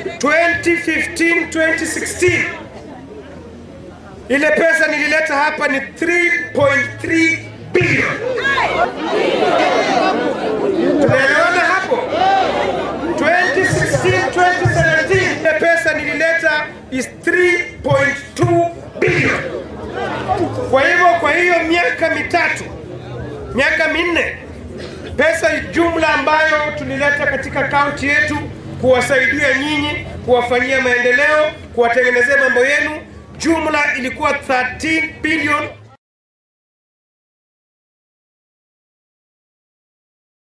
2015 2016 ile pesa nilileta hapa ni 3.3 bilioni. Tunaelewana hapo? 2016 2017 ile pesa nilileta is 3.2 bilioni. Kwa hivyo, kwa hiyo miaka mitatu, miaka minne, pesa jumla ambayo tulileta katika kaunti yetu kuwasaidia nyinyi, kuwafanyia maendeleo, kuwatengenezea mambo yenu, jumla ilikuwa 13 bilioni